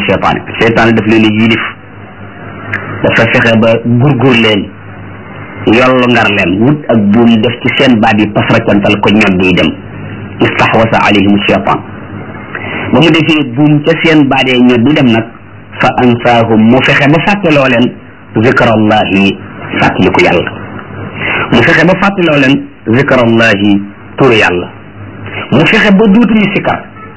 cheytaane cheytaane daf leen yilif dafa fexe ba gurgur leen yollu ngar leen wut ak buum def ci seen baat yi pasracantal ko ñod yi dem istahwasa alayhim cheytaan ba mu defee buum ca seen baat yi ñod di dem nag fa ansaahum mu fexe ba fàtteloo leen zikrallahi fàttaliku yàlla mu fexe ba fàtteloo leen zikrallahi turu yàlla mu fexe ba duutuñu sikar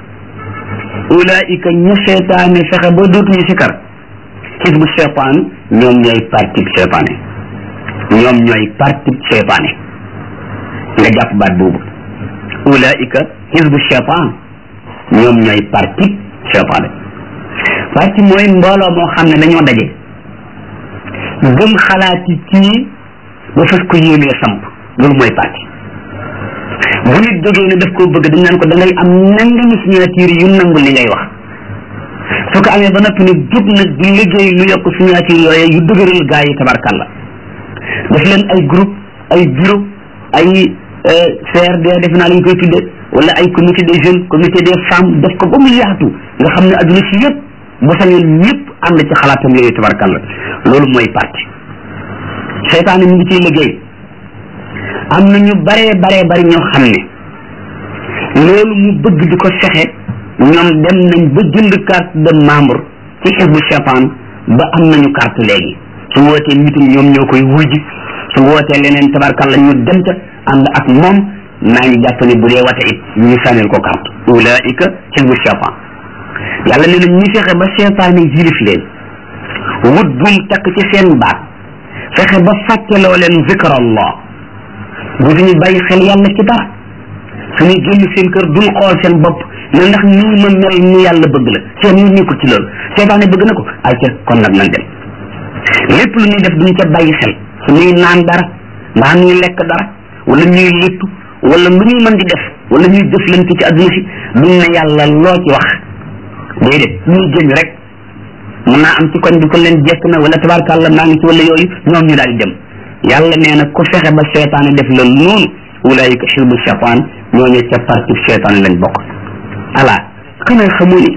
ulaika ñu seytaane fexe ba duutuñu sikar xisbu seytaan ñoom ñooy parti seytaane ñoom ñooy parti seytaane nga jàpp baat boobu ulaika xisbu seytaan ñoom ñooy parti seytaane parti mooy mbooloo moo xam ne dañoo daje gëm xalaati kii ba fas ko yéenee samp loolu mooy parti bu nit jógee ne daf koo bëgg dañ naan ko da ngay am nangami signature yu nangu li ngay wax su ko amee ba noppi nag jub nag di liggéey lu yokk signature yooyu yu dëgëral gaa yi tabarkalla daf leen ay groupe ay bureau ay CRD defe naa lañ koy tudde wala ay comité des jeunes comité des femmes def ko ba mu yaatu nga xam ne adduna si yëpp bu sañoon ñëpp ànd ci xalaatam yooyu tabarkalla loolu mooy parti seytaane mu ngi ciy liggéey am na ñu baree baree bari ñoo xam ne loolu mu bëgg di ko fexe ñoom dem nañ ba jënd carte de membre ci xisbu seytaan ba am nañu carte léegi su wootee meeting ñoom ñoo koy wujji su wootee leneen tabarkalla ñu dem ca ànd ak moom maa ngi jàpp ne bu dee wate it ñu sànnil ko carte ulaika xisbu seytaan yàlla nee na ñu fexe ba seytaane yilif leen wut bum takk ci seen baat fexe ba fàtteloo leen zikrallah bu ñu bàyyi xel yàlla ci dara suñuy génn seen kër duñ xool seen bopp ne ndax nii ma mel ni yàlla bëgg la seen ñu nekkul ci loolu seetaane bëgg na ko ay ca kon nag nan dem lépp lu ñuy def duñ ca bàyyi xel suñuy naan dara mbaa ñuy lekk dara wala ñuy léttu wala lu ñuy mën di def wala ñuy jëflante ci adduna si duñ ne yàlla loo ci wax déedéet ñuy génn rek mun naa am ci koñ bi ko leen jekk na wala tabarkàlla maa ngi ci wala yooyu ñoom ñu daal di dem yàlla nee na ku fexe ba seetaane def la noonu ulaayika xisbu seytaan ñooñu ca parti seytaan lañ bokk ala xanaa xamu ne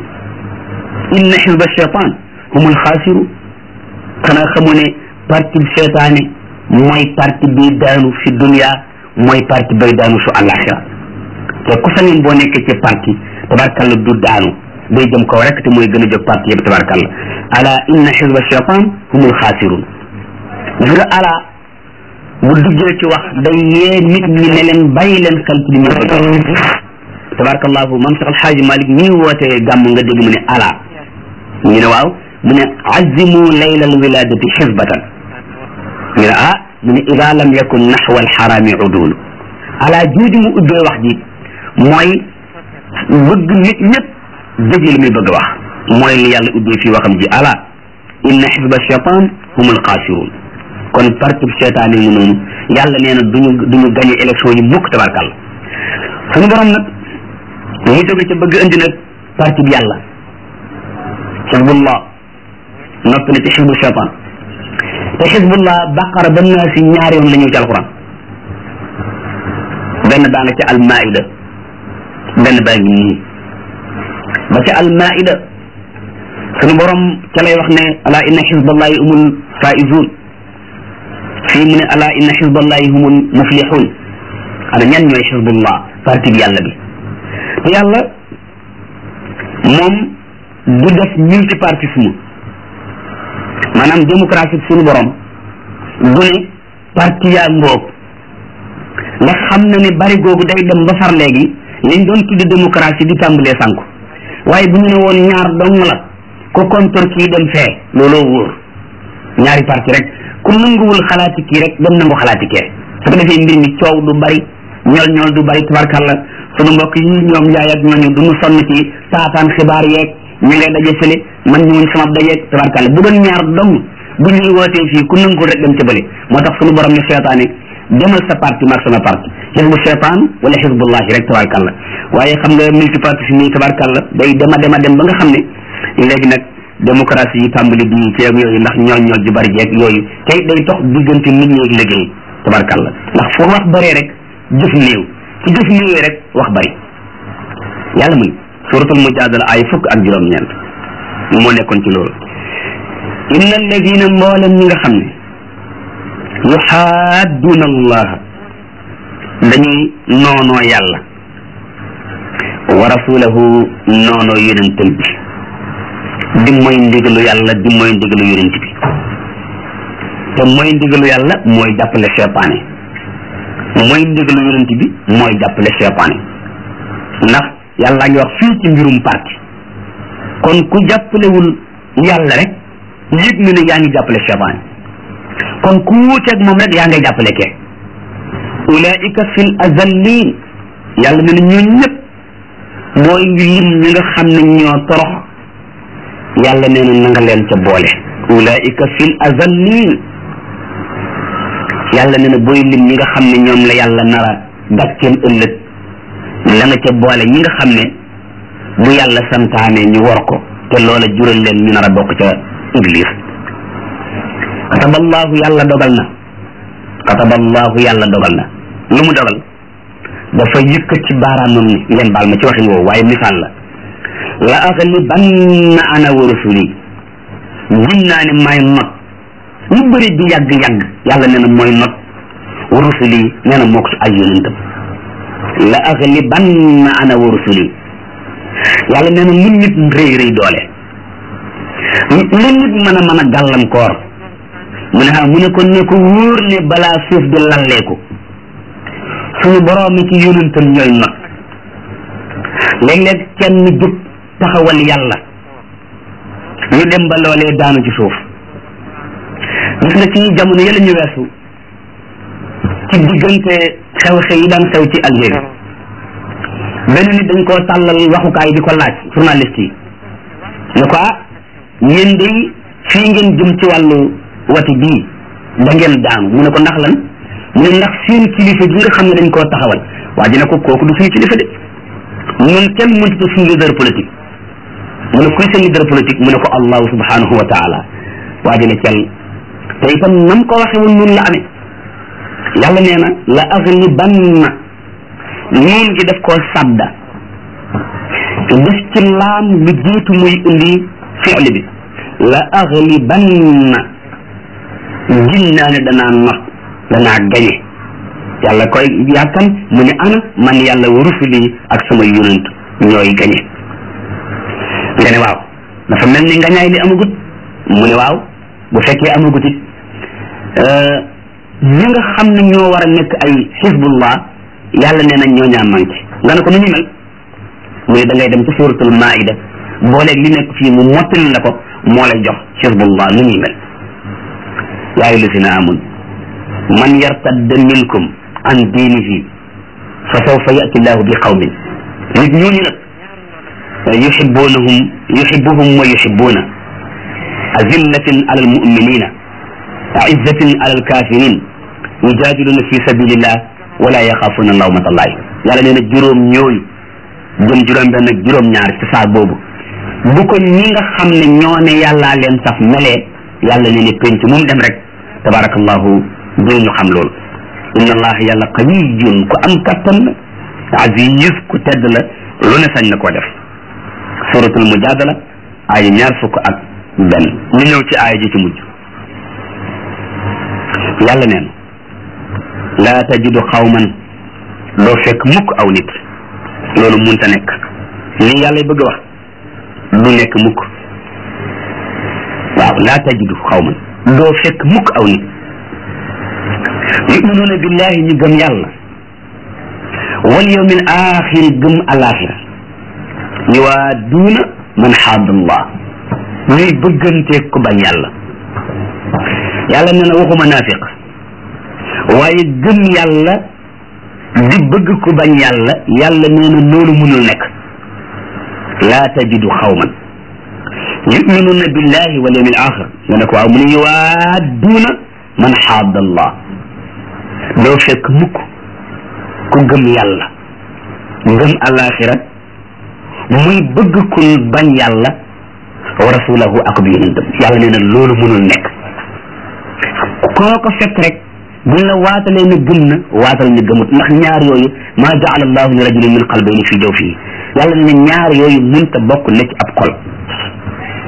inna xisba seytaan humul xaasiru xanaa xamu ne parti seytaane mooy parti bi daanu fi dunia mooy parti bay daanu su àllaaxira te ku sañoon boo nekkee ci parti tabarkalla du daanu day jëm kaw rek te mooy gën a jóg parti yëpp tabarkalla ala inna xisba seytaan humul xaasirun gis nga ala bu duggee ci wax day yee nit ñi ne leen bàyyi leen xel ci li ñu bëgg tabarakallahu mam sax alxaaji malik mi wootee gàmm nga dégg mu ne ala ñu ne waaw mu ne azimu layla alwiladati xisbatan ñu ne ah mu ne ida lam yakun naxwa alxarami udul ala jooju mu ubbee wax ji mooy bëgg nit ñëpp déglu li muy bëgg wax mooy li yàlla ubbee fii waxam ji ala inna xisba cheytan hum alxaasirun kon parti seetaan yi noonu yàlla nee na duñu duñu gagné élection yi mukk tabarkàlla suñu borom nag mu jóge ca bëgg indi nag parti bi yàlla xisbullah noppi na ci xisbu seetaan te xisbullah baqara ba naa si ñaari yoon la ñëw ci alquran benn baa nga ca almaida benn baa ngi nii ba ca almaida suñu borom ca lay wax ne ala inna xisballahi umul faizun fii mu ne ala inna xisballahi humul muflixun ana ñan ñooy xisbullah parti bi yàlla bi te yàlla moom du def multipartisme maanaam démocratie suñu borom du ne parti yaa ngoog ndax xam na ne bari googu day dem ba far léegi liñ doon tudd démocratie di tàmbalee sànku waaye bu ñu ne woon ñaar dong la ko contre kii dem fee looloo wóor ñaari parti rek ku nanguwul xalaati kii rek dem nangu xalaati kee su ko defee mbir mi coow du bari ñool ñool du bari tabarkalla sunu mbokk yi ñoom njaay ak ñooñu du ñu sonn ci taataan xibaar yeeg ñu ngay daje fële man ñëwuñ sama dajeeg tabarkalla bu doon ñaar dong bu ñuy wootee fii ku nanguwul rek dem ca bële moo tax sunu borom ne seetaane demal sa parti maag sama parti xisbu seetaan wala xisbullahi rek tabarkalla waaye xam nga multipartisme yi tabarkalla day dema dema dem ba nga xam ne léegi nag démocratie yi tàmbali di ceeg yooyu ndax ñool ñool ju bari jeeg yooyu tey day tox diggante nit ñi ak liggéey tabarkalla ndax foo wax bëree rek jëf néew ci jëf néewee rek wax bari yàlla muy suratul mujaadala ay fukk ak juróom-ñeent moo nekkoon ci loolu inna alladina mboolem ñi nga xam ne yuxaadduuna allah dañuy noonoo yàlla wa rasulahu noonoo yonentam bi di mooy ndigalu yàlla di mooy ndigalu yonent bi te mooy ndigalu yàlla mooy jàppale seytaane mooy ndigalu yonent bi mooy jàppale seytaane ndax yàlla ngi wax fii ci mbirum parti kon ku jàppalewul yàlla rek yëg na ne yaa ngi jàppale seytaane kon ku wuuteeg moom rek yaa ngay jàppale kee ulaika fil azallin yàlla ne na ñoo ñëpp mooy ngi lim ñi nga xam ne ñoo torox yàlla nee na na nga leen ca boole ulaika fil azallin yàlla nee na booy lim ñi nga xam ne ñoom la yàlla nara gàcceel ëllëg la nga ca boole ñi nga xam ne bu yàlla santaane ñu war ko te loola jural leen ñu nar a bokk ca iblis kataballahu yàlla dogal na kataballahu yàlla dogal na lu mu dogal dafa yëkkat ci baaraamam ni ngeen baal ma ci waxin woowu waaye misaal la la aghlibanna ana wa rusuli gin naa ne may not lu bëri di yàgg-yàgg yàlla nee na mooy not wa rusuli nee na moo ko ay yonentam la aghlibanna ana wa rusuli yàlla nee na lu nit rëy rëy doole lu nit mën a mën a gàllankoor mu ne ah mu ne ko ne ko wóor ne balaa suuf di lalleeku suñu borom ci yonentam ñooy not léeg-léeg kenn jóg taxawal yàlla ñu dem ba loolee daanu ci suuf gis nga ci jamono yële ñu weesu ci diggante xew-xew yi daan xew ci Algérie benn nit dañ koo tàllal waxukaay di ko laaj journaliste yi ne ko ah yéen day fii ngeen jëm ci wàllu wati bii da ngeen daanu mu ne ko ndax lan mu ne ndax seen kilifa gi nga xam ne dañ koo taxawal waa ji ne ko kooku du suñu kilifa de ñun kenn mënut a suñu leader politique mu ne kuy seen leader politique mu ne ko allahu subhanahu wa taala waa ji ne cel te itam nam ko waxe woon noonu la amee yàlla nee na la aghlibanna noon gi def koo sadda def ci laam lu jiitu muy indi fi'li bi la aghlibanna gin naa ne danaa not danaa gañe yàlla koy yàkkan mu ne ana man yàlla wa rusuli ak sama yonent ñooy gañe nga ne waaw dafa mel ni ngañaay li amagut mu ne waaw bu fekkee amagut it ñi nga xam ne ñoo war a nekk ay xisbullah yàlla nee na ñoo ñaa manqué nga ne ko nu ñu mel mu ne da ngay dem ci suratul maida booleeg li nekk fii mu mottali la ko moo lay jox xisbullah nu ñuy mel yaa ayyuha llazina amanu man yartadda minkum an diinihi fa sawfa yati llahu bi qawmin nit ñooñu nag yuhibbunahum yuhibbuhum wa yuhibbuna azillatin ala almuminina aizatin ala alkafirin yujadiluna fi sabilillah wala yaxafuna lawmata llahi yàlla nee na juróom ñooñu jëm juróom benn ak juróom ñaar ci saa boobu bu ko ñi nga xam ne ñoo ne yàllaa leen saf melee yàlla ne ne penc mu dem rek tabarakallahu dinañu xam loolu inna allaha yàlla qawiyun ku am kattan la aziz ku tedd la lu ne sañ na koo def suratul mujadala aaya ñaar fukk ak benn ñu ñëw ci aaya ji ci mujj yàlla neen laa tajidu xawman doo fekk mukk aw nit loolu munta nekk li yàlla bëgg a wax du nekk mukk waaw laa tajidu xawman doo fekk mukk aw nit yuminuuna billahi ñu gëm yàlla wal yawmil axiri gëm alaxira yuwaaduuna man xaadallah ñuy bëgganteeg ku bañ yàlla yàlla nee na waxuma naafiq waaye gëm yàlla di bëgg ku bañ yàlla yàlla nee na loolu mënul nekk laa tajidu xawman yuminuuna billahi wal yawmil axir nga ne ko waaw mu ne yuwaaduuna man xaadallah doo fekk mukk ku gëm yàlla ngëm alaxira muy bëgg ku bañ yàlla wa rasulahu ak bi yonentam yàlla nee na loolu mënul nekk koo ko fekk rek buñ la waatalee ne gëm na waatal ne gëmut ndax ñaar yooyu maa jaala allahu li rajulin min qalbayni fi jawfihi yàlla nee na ñaar yooyu munta bokk ne ci ab xol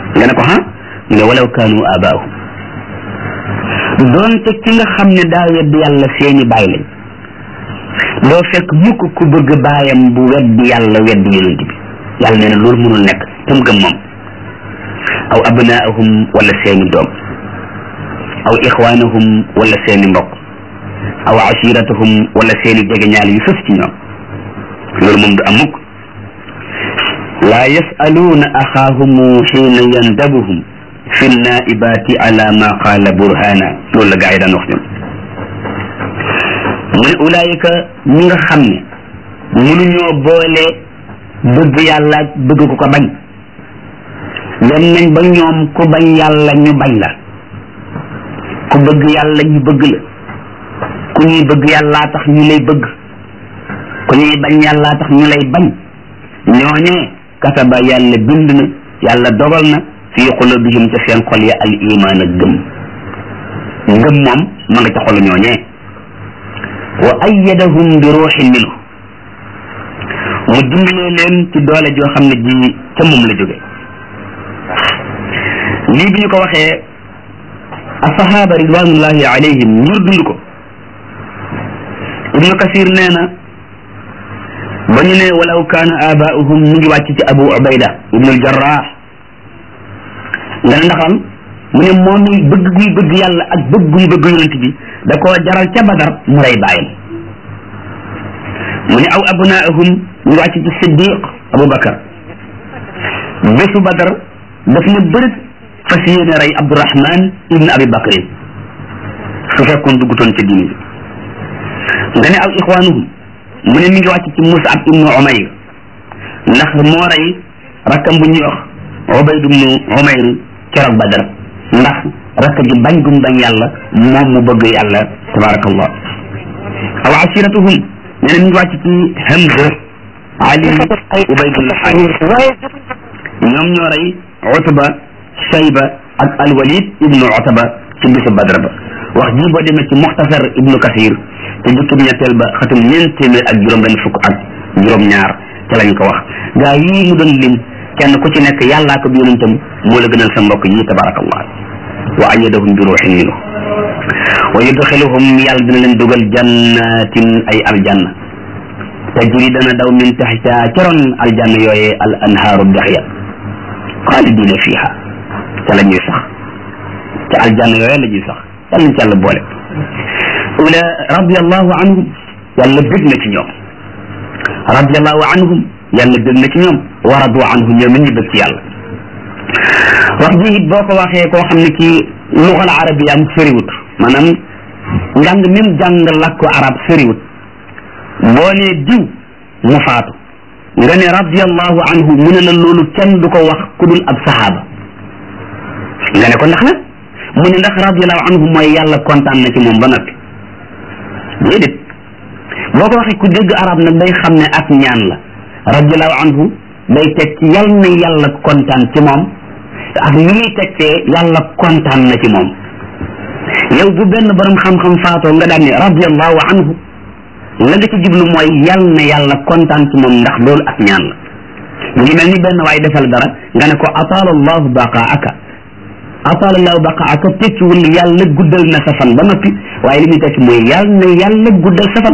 nga ne ko ha mu ne walaw kaanu abaahum doonte ki nga xam ne daa wedd yàlla seeni baay lañ doo fekk mukk ku bëgg baayam bu weddi yàlla weddi yonent bi yàlla nee na loolu mënul nekk te mu gëm moom aw abnaahum wala seeni doom aw ixwaanahum wala seeni mbokk aw ashiratahum wala seeni jegeñaal yu sës ci ñoom loolu moom du am mukk laa yasaluuna axaahumu xiina yandabuhum fi naibaati ala ma qaala burhana loolu la gaa yi daan wax ñoom mu ne ulaayika ñi nga xam ne mënuñoo boole bëgg yàlla ak bëgg ku ko bañ dem nañ ba ñoom ku bañ yàlla ñu bañ la ku bëgg yàlla ñu bëgg la ku ñuy bëgg yàllaa tax ñu lay bëgg ku ñuy bañ yàllaa tax ñu lay bañ ñooñee kataba yàlla bind na yàlla dogal na fi qulubihim ca seen xol ya al iman ak gëm ngëm moom ma nga ca xolu ñooñee wa ayyadahum bi ruuxin minhu mu dimbalee leen ci doole joo xam ne ji ca moom la jóge lii bi ñu ko waxee asahaba ridwanullahi alayhim ñur dund ko ibnu kasir nee na ba ñu ne walaw kaana abaauhum mu ngi wàcc ci abu ubayda ibnu aljarrah nga ne ndaxam mu ne moom mi bëgg guy bëgg yàlla ak bëgg guy bëgg yonent bi da koo jaral ca badar mu rey bàyyam mu ne aw abnaahum mu ngi wàcc ci siddiq abu bakar bésu badar daf ne bërit fas yéene rey abdurahman ibnu abi bakrin su fekkoon duggutoon ca diine nga ne aw ixwaanuhum mu ne mi ngi wàcc ci musab ibnu umayr ndax moo rey rakkam bu ñuy wax ubayd ibnu umayr keroog badar ndax rakk ji bañ gum bañ yàlla moom mu bëgg yàlla tabarakallah aw asiratuhum nee na mi ngi wàcc ci hamza ali ubaydul xaaris ñoom ñoo rey utba shayba ak alwalid ibnu utba ci bisu badar ba wax ji boo demee ci muxtasar ibnu kasir te jukkib ñetteel ba xatum ñeent téeméer ak juróom benn fukk ak juróom ñaar ca lañ ko wax gaa yii mu doon lim kenn ku ci nekk yàllaa ko bi yonentam moo la gënal sa mbokk yi tabarakallah wa ayyadahum bi ruuxin minhu wa yudxiluhum yàlla dina leen dugal jannatin ay aljanna tajri dana daw min taxta caroon aljanna yooyee al anhaaru dex ya xaalidina fiha ca la ñuy sax ca aljanna yooyee la ñuy sax yàlla nañ ci yàlla boole ula radiallahu anhum yàlla bég na ci ñoom radiallahu anhum yàlla bég na ci ñoom wa radu anhu ñoom it ñu bég ci yàlla wax ji it boo ko waxee koo xam ne kii luxal arabiya am sëriwut maanaam njàng mi mu jàng làkku arab sëriwut boo nee diw mu faatu nga ne radiallahu anhu mu ne la loolu kenn du ko wax ku dul ab sahaaba nga ne ko ndax nag mu ne ndax radiallahu anhu mooy yàlla kontaan na ci moom ba noppi déedéet boo ko waxee ku dégg arab nag day xam ne ak ñaan la radiallahu anhu day teg ci yal na yàlla kontaan ci moom ak ni muy tekkee yàlla kontaan na ci moom yow bu benn borom xam-xam faatoo nga daan ne radiallahu anhu la nga ci jublu mooy yal na yàlla kontaan ci moom ndax loolu ak ñaan la mu ngi mel ni benn waay defal dara nga ne ko ataala allahu baqaaka ataala allahu baqaaka tekkiwul yàlla guddal na sa fan ba noppi waaye li muy tekki mooy yal na yàlla guddal sa fan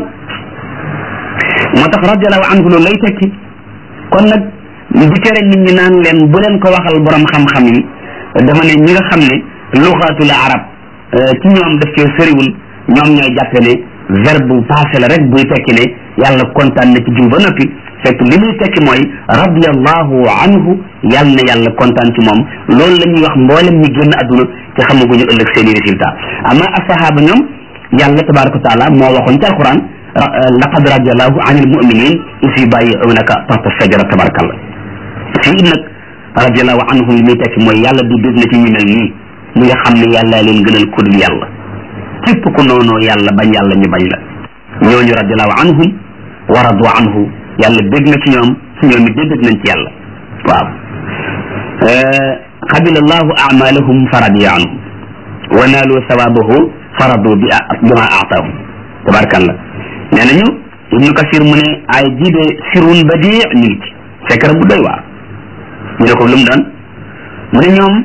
moo tax radiallahu anhu loolu lay tekki kon nag di tere nit ñi naan leen bu leen ko waxal borom xam-xam yi dama ne ñi nga xam ne luxaatul arab ci ñoom daf cee sëriwul ñoom ñooy jàppe ne verbe bu passé la rek buy tekki ne yàlla kontaan na ci jiw ba noppi fekk li muy tekki mooy radiallahu anhu yàlla na yàlla kontaan ci moom loolu la ñuy wax mboolem ñi génn àdduna te xamaguñu ëllëg seen i résultat ama asahaba ñoom yàlla tabaraka wa taala moo waxoon ci alquran laqad radiallahu an il muminin is yubayiunaka taxta sajara tabarakallah fii nag radiallahu anhum li muy tekki mooy yàlla di bég na ci ñu mel nii ñi nga xam ne yàlla leen gënal ku dul yàlla képp ku noonoo yàlla bañ yàlla ñu bañ la ñooñu radiallahu anhum wa radu anhu yàlla bég na ci ñoom su ñoom it bég nañ ci yàlla waaw xabila allahu amalahum fa radiya anhum wa naalu sawabahu fa radu bi bima aataahum tabarakallah nee nañu ibnu kasir mu ne ay jiide sirun badi ñu ngi ci secret bu doy waar ñu ne ko lu mu doon mu ne ñoom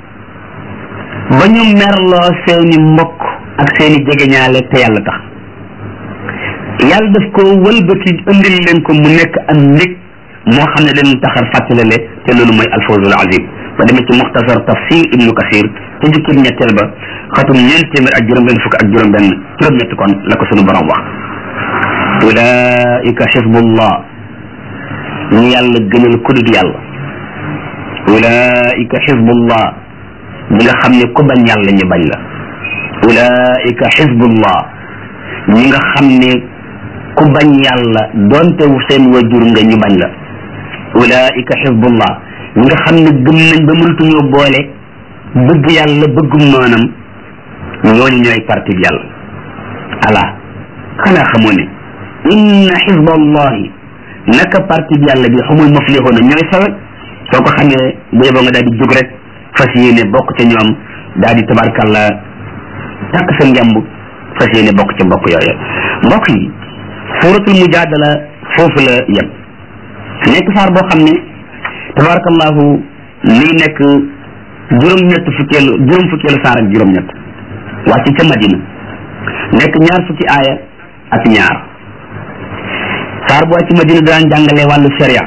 ba ñu merloo seeni mbokk ak seeni jegeñaale te yàlla tax yàlla daf ko wëlbati indil leen ko mu nekk am ndig moo xam ne leen taxar fàttalale te loolu mooy alfawzul azim ba demee ci muxtasar tafsir ibnu kasir te jukkib ñetteel ba xatum ñeent téeméer ak juróom benn fukk ak juróom benn juróom ñett kon la ko sunu borom wax ulaika xisbullah ñu yàlla gënal kudut yàlla ulaika xisbullah ñi nga xam ne ku bañ yàlla ñu bañ la ulaika xisbullah ñi nga xam ne ku bañ yàlla doonte seen wajur nga ñu bañ la ulaika xisbullah ñi nga xam ne gëm nañ ba mënatuñoo boole bëgg yàlla bëggum noonam ñooñu ñooy parti bi yàlla ala xanaa xamoo ne inna xisballahi naka parti bi yàlla bi xamul muflixoona ñooy sawe soo ko xamee bu yeboo nga daal di jóg rek fas yéene bokk ca ñoom daal di tabarkalla takk sa njamb fas yéene bokk ca mbokk yooyu mbokk yi suratul mujadala foofu la yem nekk saar boo xam ne tabarakallahu mi ngi nekk juróom-ñett fukkeelu juróom fukkeelu saar ak juróom-ñett wàcc ca madina nekk ñaar fukki aaya ak ñaar saar bu wàcc madina daan jàngale wàllu sharia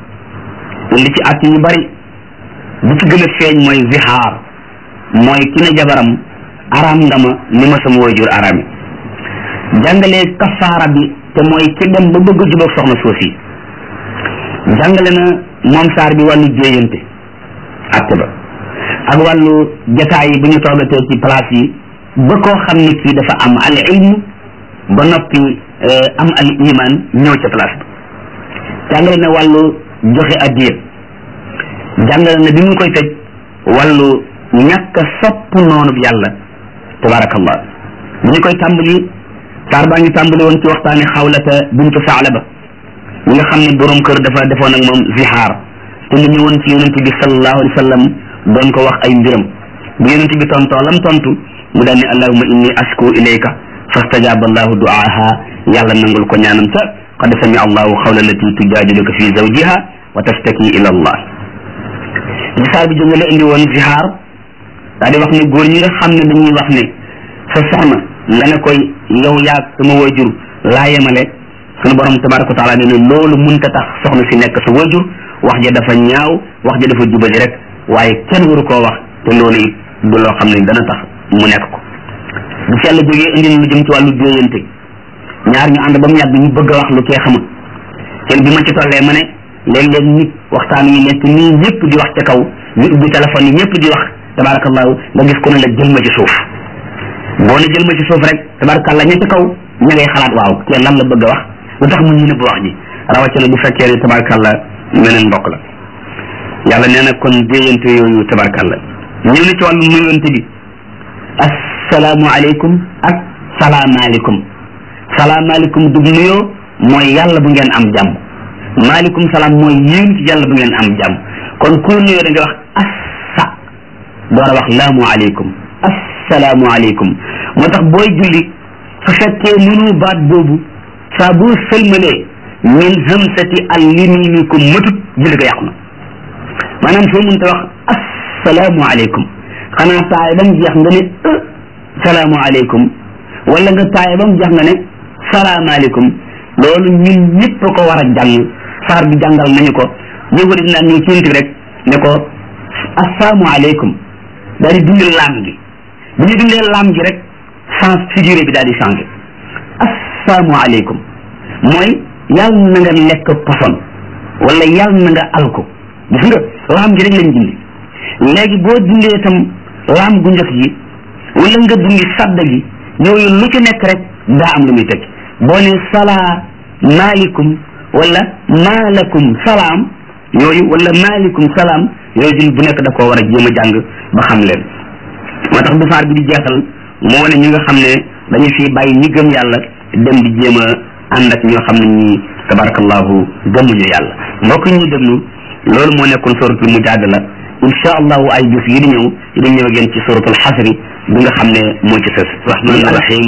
li ci at yu bari bu ci gën a feeñ mooy zihaar mooy ki ne jabaram araam nga ma ni ma sama waajur araam yi jàngale kafaara bi te mooy ki dem ba bëgg a jubóog soxna suuf yi jàngale na moom saar bi wàllu jéeyante atte ba ak wàllu jataay yi bu ñu toogatee ci place yi ba koo xam ne kii dafa am al ilm ba noppi am al iman ñëw ca place ba jàngale na wàllu joxe addiya jàngale na bi mu koy tëj wàllu ñàkk a sopp noonu yàlla tabarakallah bi ñu koy tàmbali saar baa ngi tàmbali woon ci waxtaani xawlata bintu saalaba ñi nga xam ne borom kër dafa defoon ak moom zihaar te mu ñëwoon ci yonente bi sallallahu alayhi wa sallam doon ko wax ay mbiram bu yonente bi tontoo lam tontu mu daal ne allahuma inni asku ilayka fastajaba allahu duaaha yàlla nangul ko ñaanam ta qad sami allahu xawla allati tujadiluka fi zawjiha wa tastaki ila allah li saar bi jóge la indi woon zihaar daa di wax ne góor ñi nga xam ne dañuy wax ne sa soxna nga ne koy yow yaag sama wajur laa yemale sunu borom tabaraka wa taala ne ne loolu munta tax soxna si nekk sa wajur wax ja dafa ñaaw wax ja dafa jubali rek waaye kenn waru koo wax te loolu it du loo xam ne dana tax mu nekk ko bu fi yàlla jógee indi lu jëm ci wàllu déeyante ñaar ñu ànd ba mu yàgg ñu bëgg a wax lu kee xamul kenn bi ma ci tollee ma ne léeg-léeg nit waxtaan yi nekk nii ñëpp di wax ca kaw ñu ubbi téléphone yi ñëpp di wax tabarakallahu nga gis ko ne la jël ma ci suuf boo ne jël ma ci suuf rek tabarakallah ña ca kaw ña ngay xalaat waaw kee lan la bëgg a wax lu tax mu ñu nëbb wax ji rawatina bu fekkee ne tabarakallah meneen mbokk la yàlla nee na kon déeyante yooyu tabarakallah ñëw na ci wàllu nuyonte bi assalaamu aleykum ak salaamaaleykum salaamaaleykum dug nuyoo mooy yàlla bu ngeen am jàmm maaleykum salaam mooy yéen ci yàlla bu ngeen am jàmm kon ku nuyoo da nga wax assa door a wax laamu aleykum assalaamu aleykum moo tax booy julli su fekkee mënu baat boobu saa boo sëlmalee min hamsati al yaminikum matut julli ko yàqu na maanaam soo mënta wax assalaamu aleykum xanaa taay ba mu jeex nga ne salaamu aleykum wala nga taay ba mu jeex nga ne salaamaaleykum loolu ñun ñëpp ko war a jàng saar bi jàngal nañu ko yëngu di naan ñëw ci yonent bi rek ne ko assalaamu aleykum daal di dindi laam gi bu ñu dindee laam gi rek sens figuré bi daal di changé assalaamu aleykum mooy yàlla na nga lekk poson wala yàlla na nga alko gis nga laam gi rek lañ dindi léegi boo dindee itam laam gu njëkk gi wala nga dindi sadda gi yooyu lu ci nekk rek daa am lu muy teg boo ne salaamaaleykum wala maalakum salaam yooyu wala maalikum salaam yooyu jul bu nekk da koo war a jéem a jàng ba xam leen moo tax bu saar bi di jeexal moo ne ñi nga xam ne dañu fi bàyyi ñi gëm yàlla dem di jéem a ànd ak ñoo xam ne ñi tabarakallahu gëmuñu yàlla mbokk ñuy déglu loolu moo nekkoon suratul mujaadala insha allahu ay bis yi di ñëw yi di ñëw ngeen ci suratul xasri bi nga xam ne moo ci sës rahmaan rahim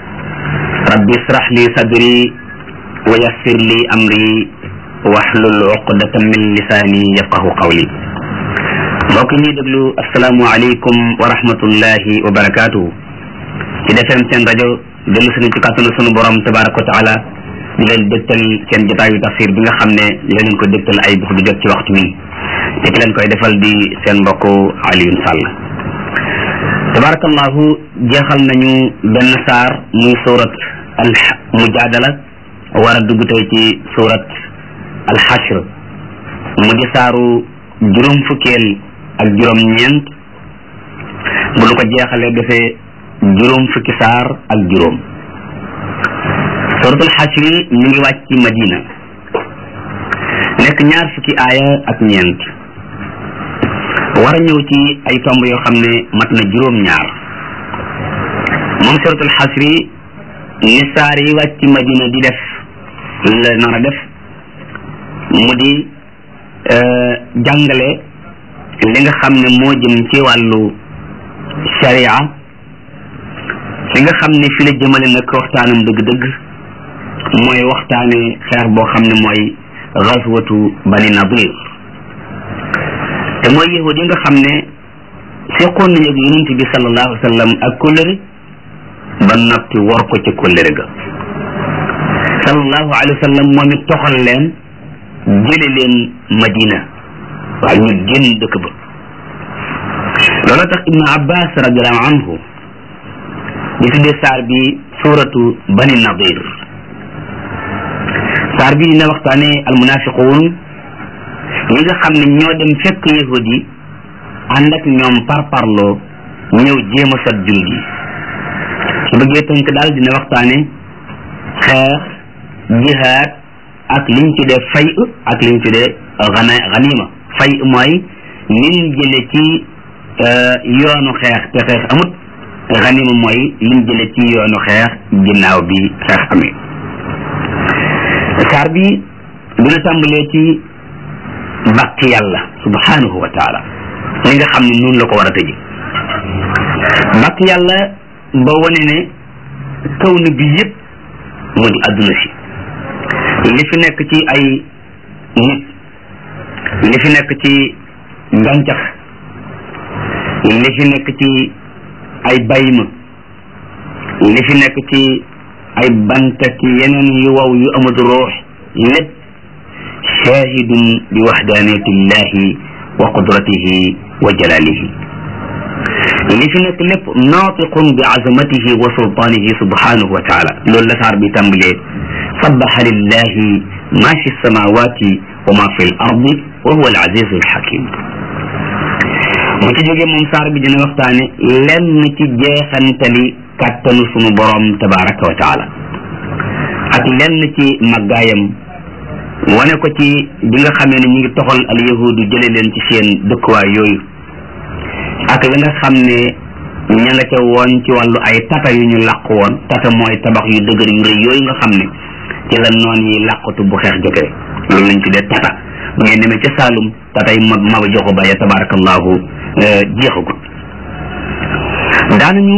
rabbi israh li sadri wa yassir li amri wahlul uqdatan min lisaani yafqahu qawli mbokk ñuy déglu asalaamualeykum wa rahmatullahi wa barakaatuhu ci defem seen rajo dellu suñu ci kàttanu sunu borom tabaraka wa taala di leen dégtal seen jotaayu tafsir bi nga xam ne la leen ko dégtal ay bés bu jot ci waxtu wi te ki leen koy defal di seen mbokk Alioune Sall tabarakallahu jeexal nañu benn saar muy surat al mujaadala war a dugg tey ci surat al xashr mu di saaru juróom fukkeel ak juróom ñeent bu nu ko jeexalee defee juróom fukki saar ak juróom suratul xasri mu ngi wàcc ci madina nekk ñaar fukki aaya ak ñeent war a ñëw ci ay tomb yoo xam ne mat na juróom ñaar moom suratul xasri ni saar yi wàcc ci madina di def la nar a def mu di jàngale li nga xam ne moo jëm ci wàllu sharia li nga xam ne fi la jëmale nag waxtaanam dëgg-dëgg mooy waxtaane xeex boo xam ne mooy gazwatu bani nadir te mooy yahud yi nga xam ne seqoon nañu ak yonent bi sallallahu alayhi wa sallam ak kóllëre ba noppi war ko ci kóllëre ga sallallahu alayhi wa sallam moom it toxal leen jële leen madina waaye ñu génn dëkk ba loolu tax ibnu abbas radiallahu anhu di tuddee saar bi suratu bani nadir saar bi dina waxtaane almunafiquun ñi nga xam ne ñoo dem fekk yahud yi ànd ak ñoom par parloo ñëw jéem a sot jullit yi su bëggee tënk daal dina waxtaane xeex jihaad ak liñ tuddee fay ak liñ tuddee xana xanima fay mooy liñ jële ci yoonu xeex te xeex amut xanima mooy liñ jële ci yoonu xeex ginnaaw bi xeex amee saar bi dina tàmbalee ci bàkk yàlla subhanahu wa taala li nga xam ne noonu la ko war a tëje bàkk yàlla ba wane ne kaw na bi yëpp mu di adduna si li fi nekk ci ay nit li fi nekk ci gàncax li fi nekk ci ay bayma li fi nekk ci ay banta ki yeneen yu wow yu amut ruux lépp shahidun bi waxdaniyati llahi wa qudratihi wa jalalihi li fi nekk lépp naatiqun bi azamatihi wa sultanihi subhanahu wa taala loolu la saar bi tàmbalee sabaxa lillahi ma fi samawati wa ma fi l ardi wa huwa al azizu al hakim bu ci jógee moom saar bi dina waxtaane lenn ci jeexantali kàttanu sunu borom tabaraka wa taala ak lenn ci màggaayam wane ko ci bi nga xamee ne ñu ngi toxal al yahudu jële leen ci seen dëkkuwaay yooyu ak la nga xam ne ña nga ca woon ci wàllu ay tata yu ñu làq woon tata mooy tabax yu dëgër yu rëy yooyu nga xam ne ci la noon yi làqatu bu xeex jotee loolu lañ tuddee tata bu ngeen demee ca Saalum tatay ma maba joxu ba ya tabarakallahu jeexagut daanañu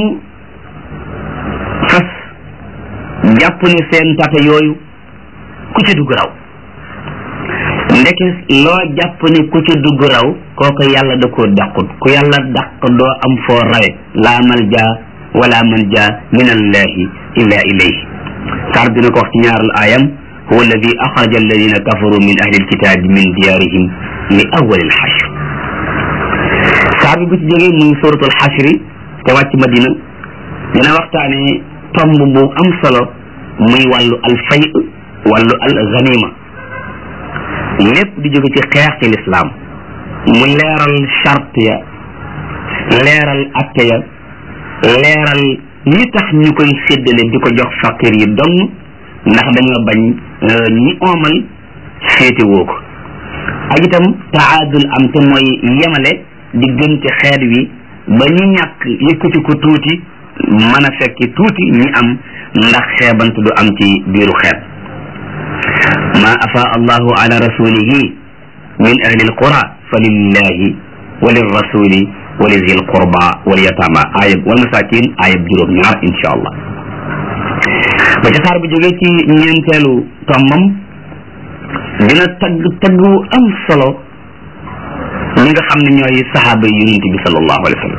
fas jàpp ne seen tata yooyu ku ca dugg raw ndeke loo jàpp ne ku ca dugg raw kooku yàlla da koo dàqut ku yàlla dàq doo am foo rawe laa malja wala manja min allahi illa ilayhi saar dina ko wax ci ñaaral aayam huwa alladi axraja alladina kafaru min ahli alkitabi min diyarihim li awali alxashr saar bi bu ci jógee muy suratul xashri te wàcc madina dina waxtaane tomb bu am solo muy wàllu alfay wàllu al ganima lépp di jóge ci xeex ci lislaam mu leeral charte ya leeral atte ya leeral li tax ñu koy séddale di ko jox faqir yi dong ndax dañoo bañ ñi oomal féete woo ko ak itam taadul am te mooy yemale diggante xeet wi ba ñu ñàkk yëkkati ko tuuti mën a fekki tuuti ñi am ndax xeebant du am ci biiru xeet ma afa allahu ala rasulihi min ahli alqura fa lillahi wa lirrasuli wa li zil qurba wal yatama ayab wal masakin ayab juróom ñaar insha allah ba ca saar bu jógee ci ñeenteelu tombam dina tagg tagg wu am solo ñi nga xam ne ñooy saxaaba yi yonent bi sallallahu alayhi wa sallam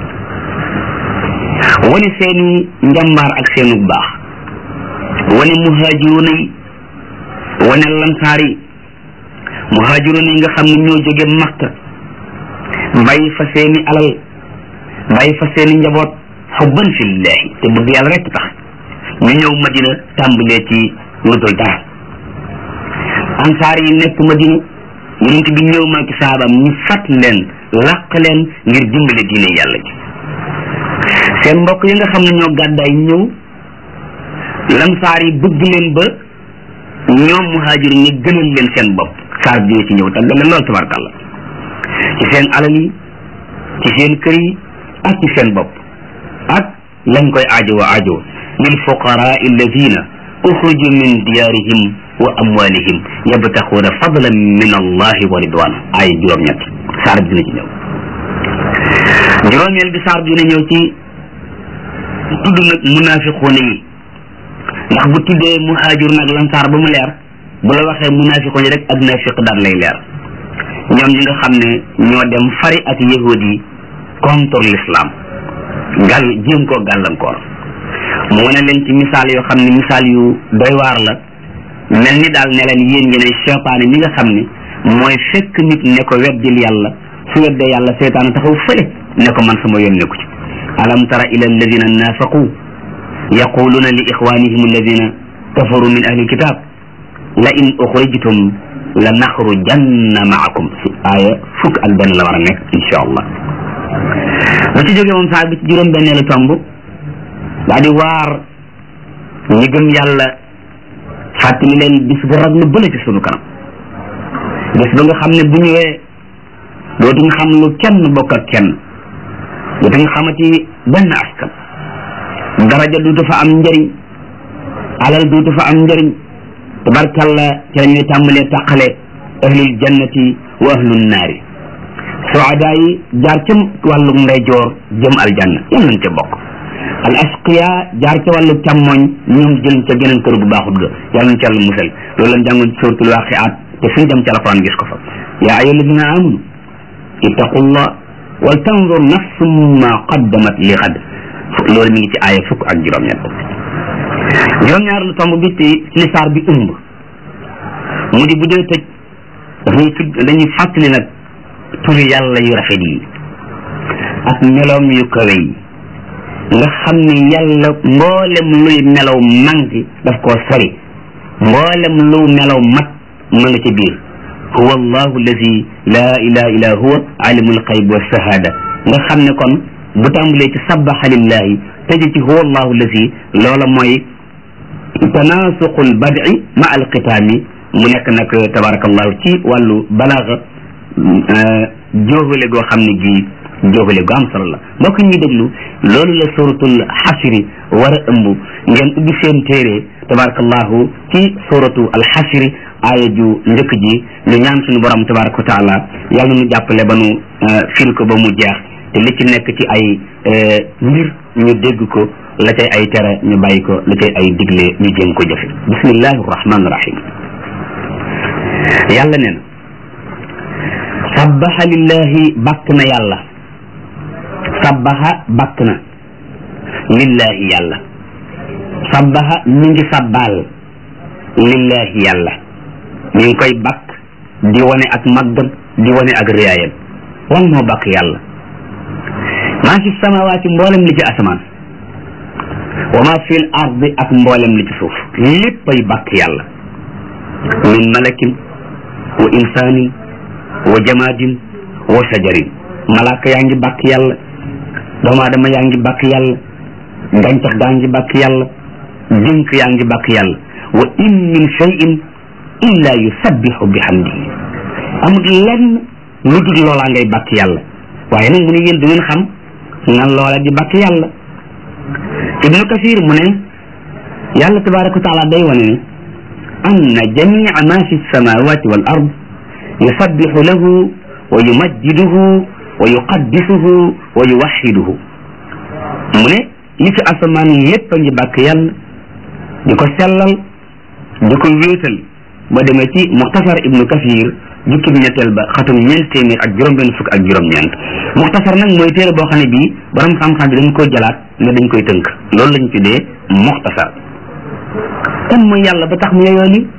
wane seeni njàmbaar ak seenu baax wane muhaajiruuna yi wane lansaar yi muhaajiruuna yi nga xam ne ñoo jóge Makka bàyyi fa seeni alal bàyyi fa seeni njaboot xubban fillahi te bëgg yàlla rekk tax ñu ñëw Madina tàmbalee ci lu dul dara ansaar yi nekk Madina yonent bi ñëw maa ci saabaam ñu fat leen làq leen ngir dimbale diine yàlla ji seen mbokk yi nga xam ne ñoo gàddaay ñëw lansaar yi bëgg leen ba ñoom muhaajir ñi gënal leen seen bopp saar bi ci ñëw tàggal leen lool tabarkàlla ci seen alal yi ci seen kër yi ak ci seen bopp ak lañ koy aajowo aajowo lil fuqaraa alladina uxruju min diyaarihim wa amwalihim yabtaxuuna fadlan min allahi wa ridwan ay juróom-ñett saar bi dina ci ñëw juróomeel bi saar bi dina ñëw ci tudd nag munafiquuna yi ndax bu tuddee muhaajir nag lansaar ba mu leer bu la waxee munafiquuna yi rek ak nafiq daal lay leer ñoom ñi nga xam ne ñoo dem fari ak yahud yi contre l'islam gàll jéem koo gàllankoor mu wane leen ci misaal yoo xam ne misaal yu doy waar la mel ni daal ne leen yéen ngeen ay seytaane mi nga xam ne mooy fekk nit ne ko weddil yàlla su weddee yàlla seytaane taxaw fële ne ko man sama yoon nekku ci alam tara ila alladina nafaqu yaquluna li ixwanihim alladina kafaru min ahli alkitab la in uxrijtum la naxrujanna maakum si aaya fukk ak benn la war a nekk insha allah bu ci jógee moom saa bi ci juróom benneelu tomb daa di waar ñi gëm yàlla fàttali leen bis bu raglu bële ci sunu kanam bis ba nga xam ne bu ñëwee dootuñ xam lu kenn bokk ak kenn dootuñ xamati benn askan daraja duutu fa am njëriñ alal duutu fa am njëriñ tabarkalla ci la ñuy tàmbalee tàqale ahlul jannati wa ahlun naari suada yi jaar ca wàllu ndeyjoor jëm aljanna yal nañ ca bokk al asqiya jaar ca wàllu càmmoñ ñoom jël ca geneen kër gu baaxut ga yàlla nañ ca yàlla musal loolu lañ jàngoon ci suratul waqiat te suñ dem ci alquran gis ko fa yaa ayyuha alladina amanu ittaqullah wal tanzur nafsum ma qaddamat li xad loolu mi ngi ci aaya fukk ak juróom-ñett juróom-ñaar lu tomb bi ci li saar bi ëmb mu di bu dee tëj dañuy tudd dañuy fàttali nag turi yàlla yu rafet yi ak meloom yu kawe yi nga xam ne yàlla mboolem luy melaw manki daf koo sori mboolem lu melaw mat ma nga ca biir huwa allahu allazi la ilaha illa huwa alimul xayb wa shahada nga xam ne kon bu tàmbalee ci sabbaxa lillahi tëje ci huwa allahu allazi loola mooy tanaasuqul badi ma alqitaami mu nekk nag tabarakallahu ci wàllu balaaga jóofale goo xam ne gi jóofale gu am solo la mbokk ñuy déglu loolu la suratul xasri war a ëmb ngeen ubbi seen téere tabarakallahu ci suratu alxasri aaya ju njëkk ji ñu ñaan suñu borom tabaraka wa taala yàlla nu jàppale ba nu fil ko ba mu jeex te li ci nekk ci ay mbir ñu dégg ko la cay ay tere ñu bàyyi ko la cay ay digle ñu jéem ko jëfe bismillahi rahmani rahim yàlla nee na sabbaha lillahi bàkk na yàlla sabbaha bàkk na lillahi yàlla sabbaha mi ngi sabbaal lillahi yàlla mi ngi koy bàkk di wane ak màggam di wane ak riyaayam lan moo bàkk yàlla maa fi samawaati mboolem li ci asamaan wa maa fi l ardi ak mboolem li ci suuf léppay bàkk yàlla min malakin wa insaanin wa jamaadin wa sajarin malaaka yaa ngi bàkk yàlla doomu aadama yaa ngi bàkk yàlla gàncax gaa ngi bàkk yàlla jënk yaa ngi bàkk yàlla wa in min cheyin illa yusabbihu bihamdihi amul lenn lu dul loolaa ngay bàkk yàlla waaye nag mu ne yéen du ngeen xam nan loola di bàkk yàlla ibnu kasir mu ne yàlla tabaraka wa taala day wane ne anna jamia ma fi samawati wal ard yusabbihu lahu wa yumajjiduhu wa yuqaddisuhu wa yuwaxiduhu mu ne li fi asamaan lépp a ngi bàkk yàlla di ko sellal di ko wéetal ba demee ci muxtasar ibnu kasir jukkib ñetteel ba xatum ñeent téeméer ak juróom-benn fukk ak juróom-ñeent muxtasar nag mooy téere boo xam ne bii borom xam-xam bi dañ koy jëlaat ne dañ koy tënk loolu lañ tuddee muxtasar kan mooy yàlla ba tax mu yeyoo li